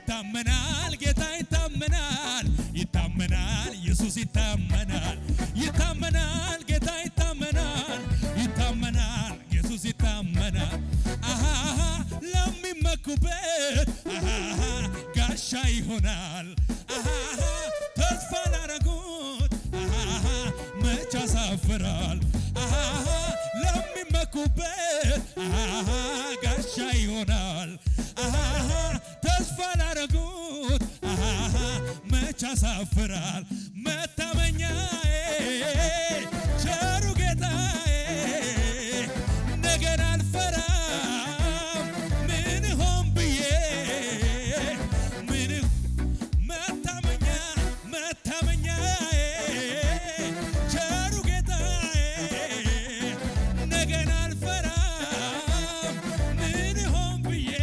ይታመናል ጌታ ይታመናል ይታመናል ኢየሱስ ይታመናል ይታመናል ጌታ ይታመናል ይታመናል ኢየሱስ ይታመናል አሃሃ ለሚመኩበት አሃሃ ጋሻ ይሆናል አሃሃ ተስፋ ላረጉት አሃሃ መች ያሳፍራል አሃሃ ለሚመኩበት አሃሃ ጋሻ ይሆናል አሃሃ ተስፋ ላረጉት አሃሃ መች ያሳፍራል መታመኛዬ ቸሩ ጌታዬ ነገን አልፈራም ምን ሆን ብዬ ምን መታመኛ መታመኛዬ ቸሩ ጌታዬ ነገን አልፈራም ምን ሆን ብዬ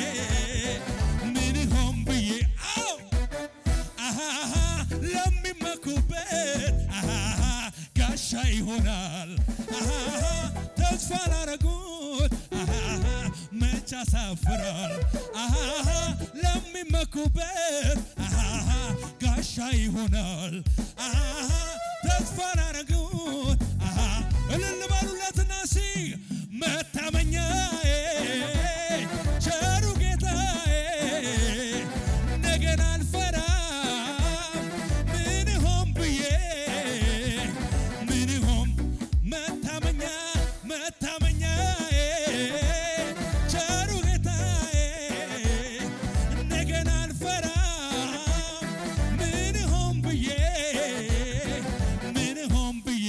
ምን ሆን ብዬ አው አሃሃ ለሚመኩበት አሃሃ ጋሻ ይሆናል አሃሃ ተስፋ ላረጉት አሃሃ መች ያሳፍራል አሃሃ ለሚመኩበት አሃሃ ጋሻ ይሆናል አሃሃ ተስፋ ላረጉት አሃ እልል በሉለትና ሲ መታመኛዬ ቸሩ ጌታዬ ነገን አልፈራም ምን ሆን ብዬ ምን ሆን መታመኛ መታመኛዬ ቸሩ ጌታዬ ነገን አልፈራም ምን ሆን ብዬ ምን ሆን ብዬ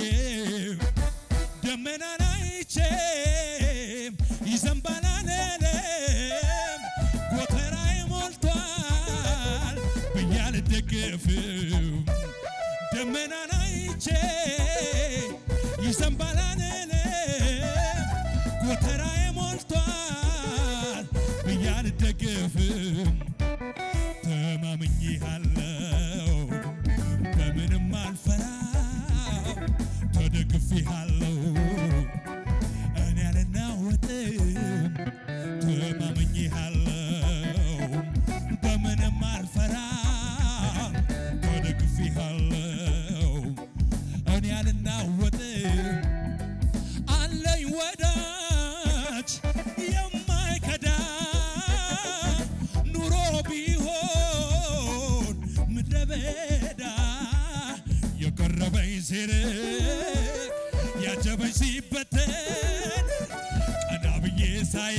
ደመናን አይቼም ይዘንባል አልልም ጎተራዬ ሞልቷል ብዬ አልደገፍም ደመናን አይቼ ይዘንባል አልልም ጎተራዬ ሞልቷል ብዬ አልደገፍም ተማምኜሃለው በምንም አልፈራም ተደግፌሃለው እኔ አልናወጥም ተማምኜሃለው በምንም አልፈራም ተደግፌሃለው እኔ አልናወጥም አለኝ ወዳጅ የማይከዳ ኑሮ ቢሆን ምድረ በዳ የቀረበኝ ሲርቅ ያጀበኝ ሲበተን ቀና ብዬ ሳይ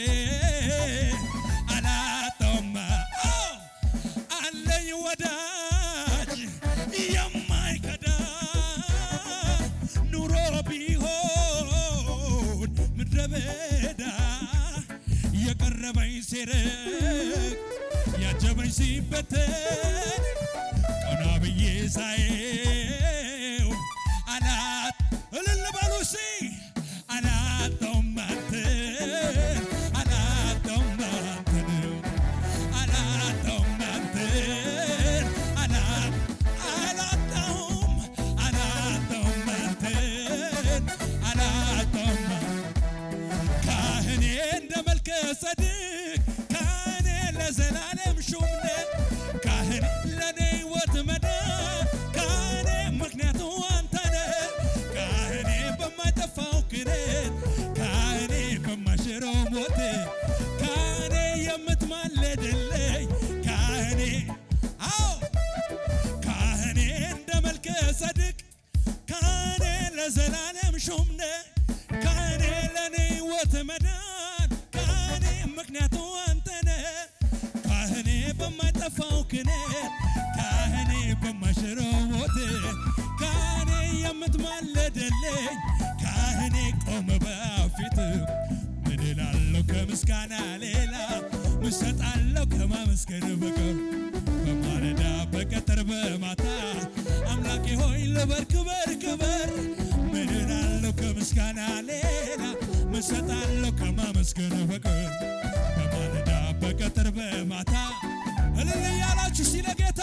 አላጣውማ አዎ፣ አለኝ ወዳጅ የማይከዳ ኑሮ ቢሆን ምድረ በዳ የቀረበኝ ሲርቅ ያጀበኝ ሲበተን ቀና ብዬ ሳየው አላት እልል በሉ እስቲ አላጣውም አንተን አላጣውም አንተን አላጣውም አንተን አላ- አላጣውም አላጣውም አንተን አላጣውም ካህኔ እንደ መልከ ጸድቅ ካህኔ ለዘላለም ሹም ነህ ካህኔ ለኔ ሕይወት መዳን ካህኔ ምክንያቱ አንተ ነህ ካህኔ በማይጠፋው ክህነት ካህኔ በማይሽረው ሞት ካህኔ የምትማልድልኝ ካህኔ አዎ ካህኔ እንደ መልከ ጸድቅ ካህኔ ለዘላለም ሹም ነህ ካህኔ ለኔ ሕይወት መዳን ካህኔ ምክንያቱ አንተ ነህ ካህኔ በማይጠፋው ክህነት ካህኔ በማይሽረው ሞት ካህኔ የምትማልድልኝ ካህኔ ቆመ በፊት ምን እላለሁ ከምስጋና ሌላ ምን እሰጣለሁ ከማመስገን በቀር በማለዳ በቀትር በማታ አምላኬ ሆይ ልበር ክበር ክበር ምን እላለሁ ከምስጋና ሌላ ምን እሰጣለሁ ከማመስገን በቀር በማለዳ በቀትር በማታ እልል እያላችሁ ሲለ ጌታ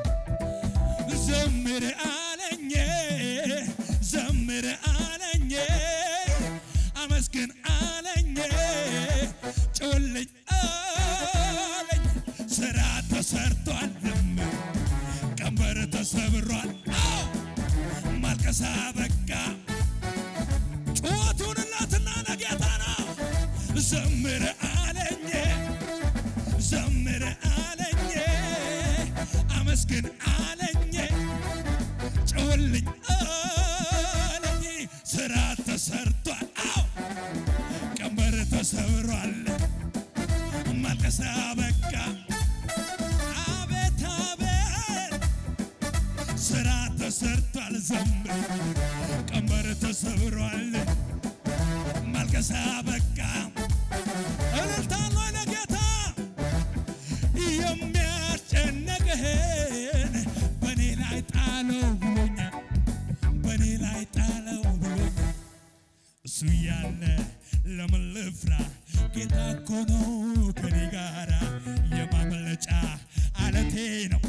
ዘምር አለኝ ዘምር አለኝ አመስግን አለኝ ጭውልኝ አለኝ ስራት ተሰብሯል። አዎ ማልቀሳ በቃ ጩኸቱንላትና ለጌታ ነው። ዘምር አለኝ ዘምር አለኝ አመስግን አለኝ ጭውልኝ አለኝ ስራ ተሰርቷል። አዎ ቀንበር ተሰብሯል። ማልቀሳ በቃ አቤት አቤት ስራ ተሰርቷል። ዘምር ቀንበር ተሰብሯል። ማልቀሳ በቃ እልልታ ነው ለጌታ የሚያስጨነቅህን በእኔ ላይ ጣለው ብሎኛል። በእኔ ላይ ጣለው ብሎኛል። እሱ እያለ ለምን ልፍራ? ጌታ እኮ ነው ከኔ ጋራ የማምለጫ አለቴ ነው።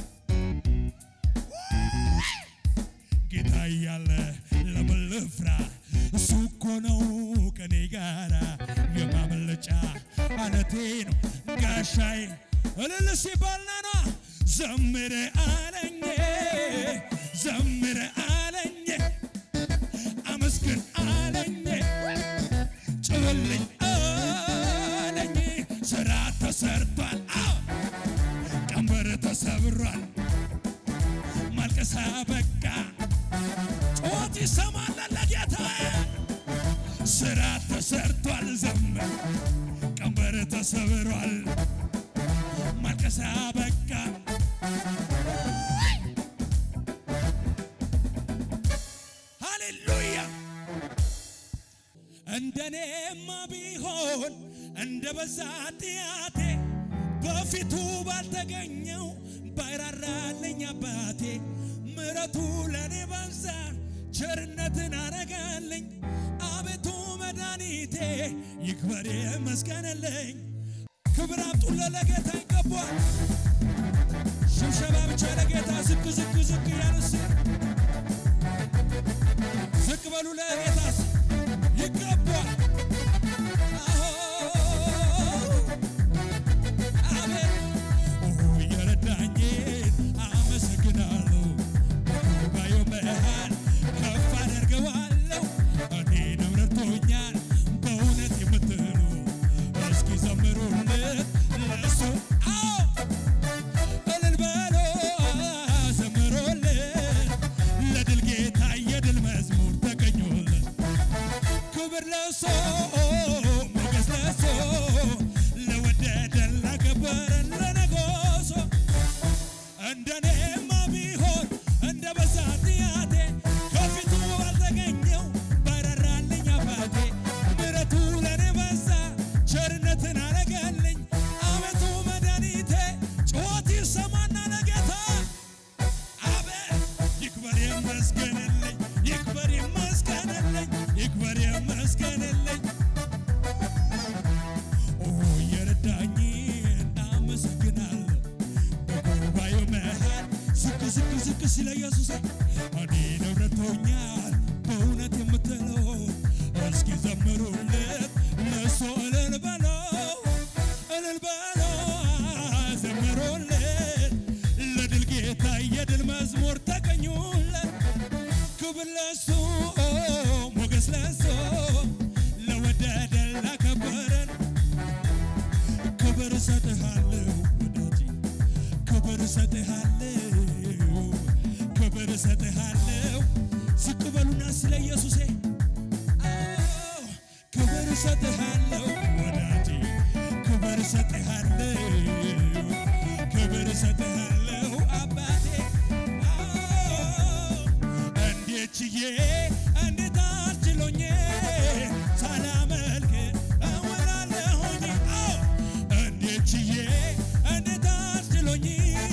ጌታ እያለ ለምን ልፍራ? እሱ እኮ ነው ከኔ ጋራ የማምለጫ አለቴ ነው ጋሻዬ እልል ሲባል ናና ዘምር አለኝ ዘምር አለኝ አመስግን አለኝ ጭውልኝ አለኝ ስራ ተሰርቷል አዎ ቀንበር ተሰብሯል ማልቀሳ በቃ ጩኸት ይሰማል ለጌታ ስራ ተሰርቷል ዘምር ቀንበር ተሰብሯል ማልቀሳ በቃ ሃሌሉያ እንደኔማ ቢሆን እንደ በዛ ጥያቴ በፊቱ ባልተገኘው ባይራራልኝ አባቴ ምረቱ ለኔ በዛ ቸርነትን አረጋልኝ አቤቱ መድኃኒቴ ይክበር ይመስገንልኝ ክብር አምጡለ ለጌታ ይገባል ሽብሸባ ብቻ ለጌታ ዝቅ ዝቅ ዝቅ ያንስ ዝቅ በሉ ለጌታስ ይገባል አዎ አሜን ኦ የረዳኝን አመሰግናለሁ በጉባኤው መሃል ከፍ አደርገዋለሁ እኔንም ረድቶኛል በእውነት የምትሉ እስኪ ዘምሩለት ለእሱ አዎ እልል በሎ ዘምሩለት ለድል ጌታ የድል መዝሙር ተገኙለት ክብር ለእሱ ሞገስ ለእሱ ለወደደን ላከበረን ለነጎሶ እንደኔማ ቢሆን እንደ በዛ ጥያቴ ከፊቱ ባልተገኘው ባይራራልኝ አባቴ ምሕረቱ ለኔ በዛ ቸርነትን አረገልኝ አቤቱ መድኃኒቴ ጩኸት ይሰማና ለጌታ አቤት ይክበር ይመስገንልኝ ይክበር ይመስገንልኝ ይክበር ይመስገንልኝ ኦ የረዳኝን አመሰግናለሁ በጉባኤው መሃል ዝቅ ዝቅ ዝቅ ሲለ ኢየሱስ እኔን ረድቶኛል በእውነት የምትለው እስኪ ዘምሩለት ለእሱ እልል በለው እልል በለው ዘምሩለት ለድል ጌታ የድል መዝሙር ተቀኙለት ክብር ለእሱ ሞገስ ለእሱ ለወደደን ላከበረን ክብር እሰጥሃለሁ ወዳጄ ክብር እሰጥሃለሁ ክብር እሰጥሃለሁ ዝቅ በሉና ስለ ኢየሱሴ አዎ ክብር እሰጥሃለሁ ወዳጄ ክብር እሰጥሃለሁ ክብር እሰጥሃለሁ አባቴ አዎ እንዴት ችዬ እንዴት አስችሎኝ ሳላመልክ እውላለሁኝ አዎ እንዴት ችዬ እንዴት አስችሎኝ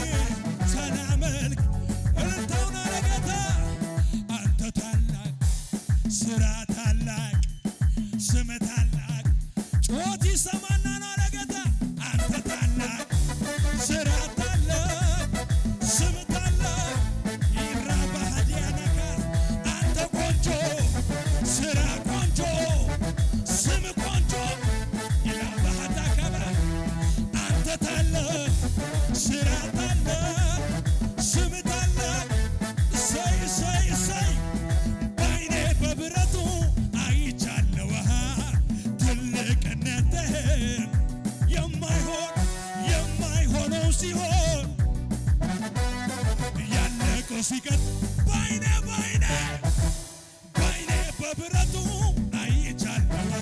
ሳላመልክ እልልታውን አለጌታ አንተ ታላቅ ስራ ታላቅ ስም ታላቅ ጩኸት ይሰማና ነው አለጌታ አንተ ታላቅ ስራ ታላቅ ስም ታላቅ ይራባሃዲያነካ አንተ ሲቀጥ ባይኔ ባይኔ ባይኔ በብረቱ አይቻለሁ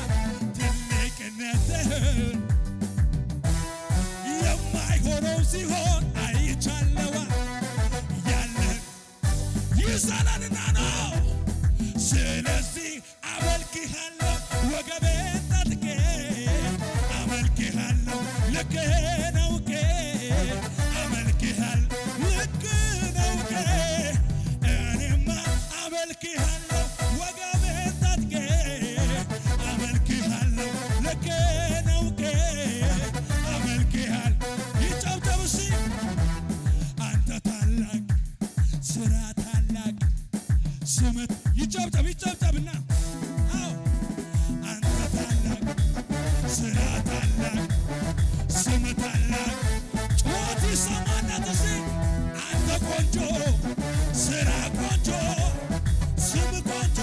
ትልቅነትህን የማይሆነው ሲሆን አይቻለዋ ያለን ይዘላልና ነው። ስለዚህ አመልክሃለሁ ወገቤን ታጥቄ አመልክሃለሁ ልክህን አውቄ አመልክሃለሁ ልክህን አውቄ እኔማ አመልክሃለሁ ወገቤን ታጥቄ አመልክሃለሁ ልክህን አውቄ አመልክሃለሁ ይጨብጨብ እስቲ አንተ ታላቅ ስራ ታላቅ ስምት ይጨብጨብ ይጨብጨብና አዎ አንተ ታላቅ ስራ ታላቅ ስም ታላቅ ጩኸት ይሰማናት እስቲ አንተ ቆንጆ ስራ ቆንጆ ስም ቆንጆ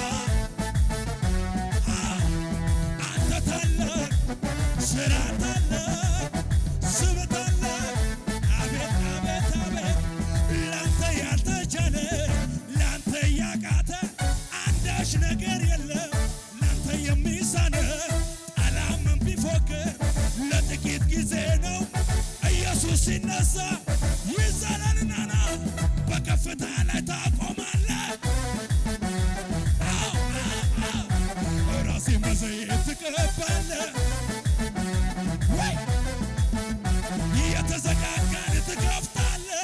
አዎ አንተ ታላቅ ስራ ታላቅ ስም ታላቅ አቤት አቤት አቤት ላንተ ያልተቻለ ላንተ ያቃተ አንዳች ነገር የለም ላንተ የሚሳነ ጠላምን ቢፎክር ለጥቂት ጊዜ ነው ኢየሱስ ሲነሳ ይዘለልና ና በከፍታ ላይ ታቆማለህ አዎ አዎ አዎ ራሴ በዘይት ትቀባለህ ወይ የተዘጋጋን ትከፍታለህ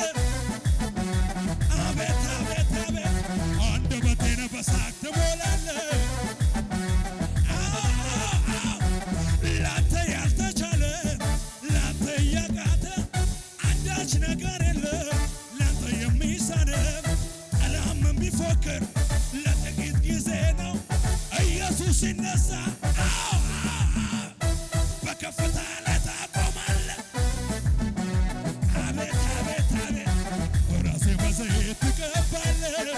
አቤት አቤት አቤት አንደበቴን በሳቅ ትሞላለህ አዎ አዎ አዎ ላንተ ያልተቻለ ላንተ ያቃተ አንዳች ነገር የለም ላንተ የሚሳነ ጠላምን ቢፎክር ለጥቂት ጊዜ ነው ኢየሱስ ሲነሳ አዎ አዎ አዎ በከፍታ ላይ ታቆማለህ አቤት አቤት አቤት ራሴ በዘይት ትቀባለህ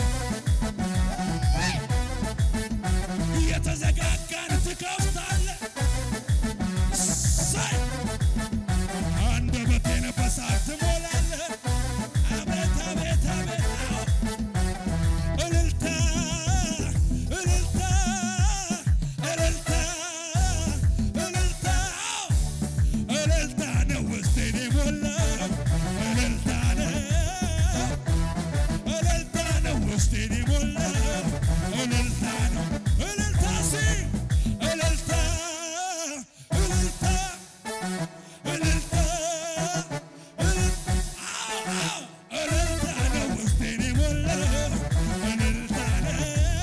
የተዘጋጋን ትከፍታለህ ሳይ አንደበቴን በሳቅ ትሞላለህ አቤት አቤት አቤት አዎ እልልታ እልልታ እልልታ እልልታ አዎ እልልታ ነው ውስጤን የሞላው እልልታ ነው እልልታ ነው ውስጤን የሞላው እልልታ ነው እልልታ ሲ እልልታ እልልታ እልልታ እልልታ አዎ እልልታ ነው ውስጤን የሞላው እልልታ ነው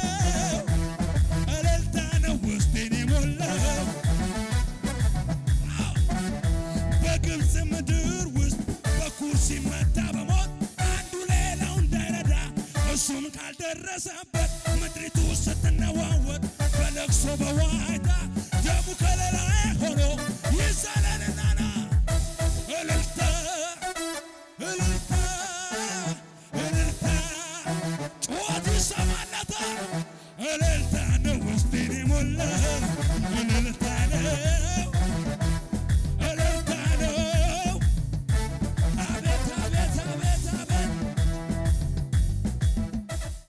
እልልታ ነው ውስጤን የሞላው በግብፅ ምድር ውስጥ በኩር ሲመታ በሞት አንዱ ሌላው እንዳይረዳ እሱም ካልደረሰበት ምድሪቱ ስትነዋወጥ በለቅሶ በዋይታ ደሙ ከለላይ ሆኖ ይዘለልና ና እልልታ እልልታ እልልታ ጩኸት ይሰማለታል እልልታ ነው ውስጤን የሞላው